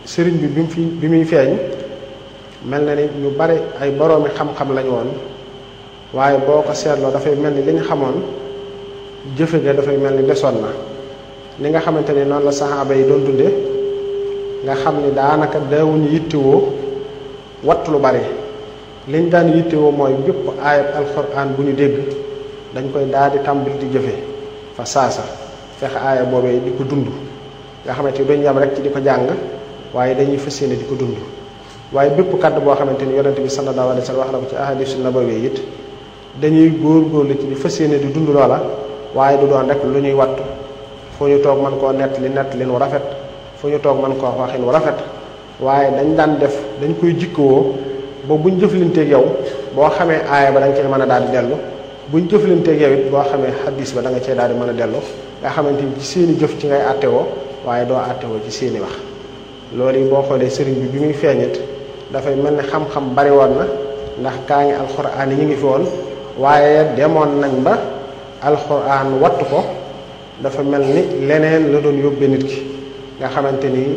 sëriñ bi bi mu fi bi muy feeñ mel na ni ñu bari ay boroomi xam-xam lañu woon waaye boo ko seetloo dafay mel ni li ñu xamoon jëfe ga dafay mel ni desoon na li nga xamante ni noonu la saxaaba yi doon dunde nga xam ni daanaka daawuñu yittewoo wattu lu bari liñ daan yittewoo mooy bépp aayab alxuraan bu ñu dégg dañ koy daal di tàmbali di jëfe fa saasa fexe aaya boobee di ko dund nga xamante ni duñ yam rek ci di ko jàng waaye dañuy fas yéene di ko dund waaye bépp kàddu boo xamante ni yonente bi sallallahu alayhi wa sallam wax na ko ci ahadisu nabawi it dañuy góor-góorlu ci di fas yéene di dund loola waaye du doon rek lu ñuy wattu fu ñu toog mën koo nett li nett lin wu rafet fu ñu toog mën koo waxin wu rafet waaye dañ daan def dañ koy jikkowoo ba buñ jëflanteeg yow boo xamee aaya ba da nga cee mën a daal di dellu buñ jëflanteeg yow it boo xamee xaddis ba da nga cee daal di mën a dellu nga xamante ni ci seeni jëf ci ngay àttewoo waaye doo àttewoo ci seeni wax loolu yi boo xoolee sëriñ bi bi muy feeñit dafay mel ni xam-xam bari woon na ndax kaa ngi alxuraan yi ñu ngi fi woon waaye demoon nañ ba alxuraan wattu ko dafa mel ni leneen la doon yóbbee nit ki nga xamante ni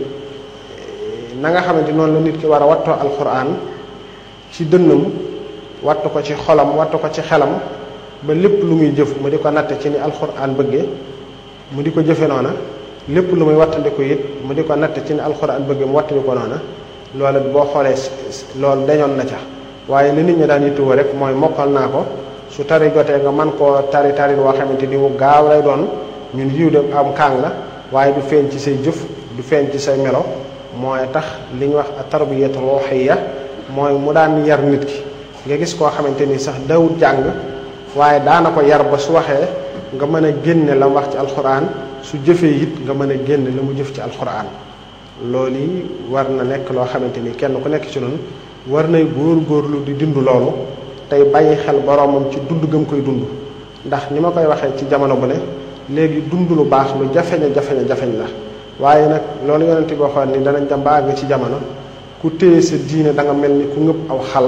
na nga xamante noonu la nit ki war a wattoo alxuraan ci dënnam wattu ko ci xolam wattu ko ci xelam ba lépp lu muy jëf mu di ko natte ci ni alxuraan bëggee mu di ko jëfe noona lépp lu muy wattandiku it mu di ko natte ci ni alxuraan bëggee mu wattandi ko noona loolu boo xoolee loolu dañoon na ca waaye li nit ñi daan yittewoo rek mooy mokkal naa ko su tari jotee nga man koo tari tarin woo xamante ni mu gaaw lay doon ñun yiw de am kaang la waaye du feeñ ci say jëf du feeñ ci say melo mooy tax li ñuy wax tarbiyatu ruhiyya mooy mu daan yar nit ki nga gis koo xamante ni sax dawut jàng waaye daana ko yar ba su waxee nga mën a génne la mu wax ci alxuraan su jëfee it nga mën a génne la mu jëf ci alxuraan loolu yi war na nekk loo xamante ni kenn ku nekk ci noonu war nay góor-góorlu di dund loolu tey bàyyi xel boroomam ci dund gëm koy dund ndax ni ma koy waxee ci jamono bu ne léegi dund lu baax lu jafeña jafeña jafeñ la waaye nag loolu yonent bi waxoon ni danañ dem ba àgg ci jamono ku téye sa diine da nga mel ni ku ngëpp aw xal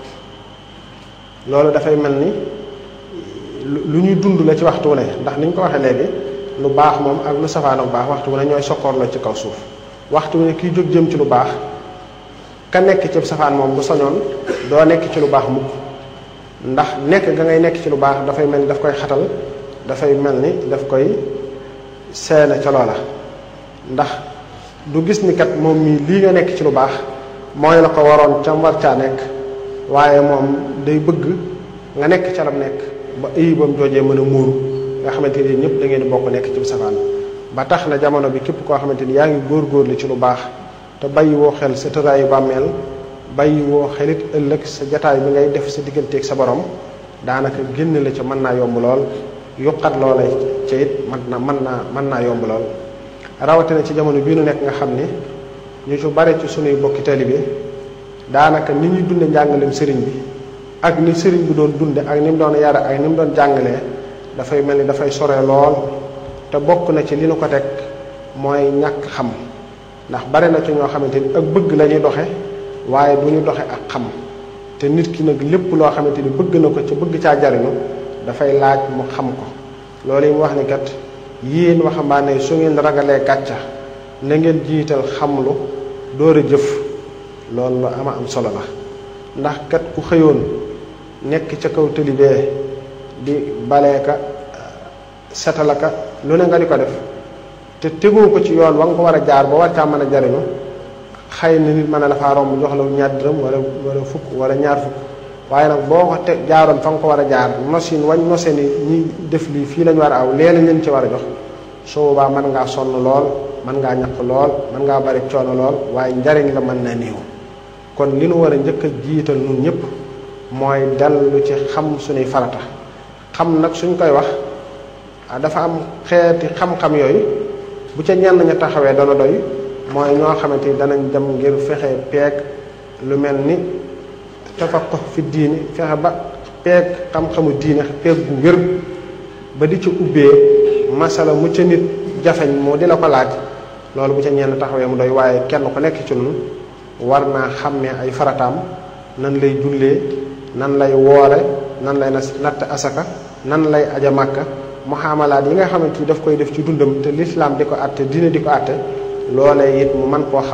loolu dafay mel ni lu ñuy dund la ci waxtu wu ne ndax ni ñu ko waxee léegi lu baax moom ak lu safaan bu baax waxtu wu ne ñooy sokkoor la ci kaw suuf waxtu wu ne kiy jóg jëm ci lu baax ka nekk ci safaan moom bu soñoon doo nekk ci lu baax mukk ndax nekk ga ngay nekk ci lu baax dafay mel ni daf koy xatal dafay mel ni daf koy seene ca loola ndax du gis ni kat moom mii lii nga nekk ci lu baax mooy la ko waroon ca war caa nekk waaye moom day bëgg nga nekk ca lam nekk ba ayibam joojee mën a muuru nga xamante ni ñëpp da ngeen di bokk nekk ci safaan ba tax na jamono bi képp koo xamante ni yaa ngi góorgóorlu ci lu baax te bàyyi woo xel sa tëraayu bàmmeel bàyyi woo xelit ëllëg sa jataay bi ngay def sa digganteeg sa borom daanaka génn la ca mën naa yomb lool yuqat loola ca it mën na mën naa mën naa yomb lool rawatina ci jamono bii nu nekk nga xam ne ñu ci bare ci sunuy bokki taalibe daanaka ni ñuy dunde njàngaleem sëriñ bi ak ni sëriñ bi doon dunde ak ni mu doon yare ak ni mu doon jàngalee dafay mel ni dafay sore lool te bokk na ci li nu ko teg mooy ñàkk xam ndax bare na ci ñoo xamante ni ak bëgg la ñuy doxe waaye du ñu doxe ak xam te nit ki nag lépp loo xamante ni bëgg na ko ca bëgg caa jariñu dafay laaj mu xam ko loolu yi mu wax ni kat yéen waxambaane su ngeen ragalee gàcca na ngeen jiital xamlu door a jëf loolu lu ama am solo la ndax kat ku xëyoon nekk ca kaw tëlibee di baleeka setalaka lu ne nga di ko def te tegoo ko ci yoon wa nga ko war a jaar ba war caa mën a jariñu xëy na nit mën a dafaa romb jox la ñaar dërëm wala wala fukk wala ñaar fukk waaye nag boo ko te jaaroon fa nga ko war a jaar nosin wañ nose ni ñi def lii fii lañ war a aw lee lañ leen ci war a jox su boobaa mën ngaa sonn lool mën ngaa ñaq lool mën ngaa bari coono lool waaye njariñ la mën na néew kon li nu war a njëkk a jiital nun ñëpp mooy dellu ci xam suñuy farata xam nag suñ koy wax dafa am xeeti xam-xam yooyu bu ca ñenn ña taxawee dana doy mooy ñoo xamante ni danañ dem ngir fexe peeg lu mel ni tafaqu fi diini fexe ba peeg xam-xamu diine peeg bu wér ba di ci ubbee masala mu ca nit jafeñ moo di la ko laaj loolu bu ca ñenn taxawee mu doy waaye kenn ku nekk ci nun war naa xàmmee ay farataam nan lay jullee nan lay woore nan lay natt asaka nan lay aja màkka muhaamalaat yi nga xamante ni daf koy def ci dundam te lislaam di ko àtte diine di ko àtte loolee it mu man koo xam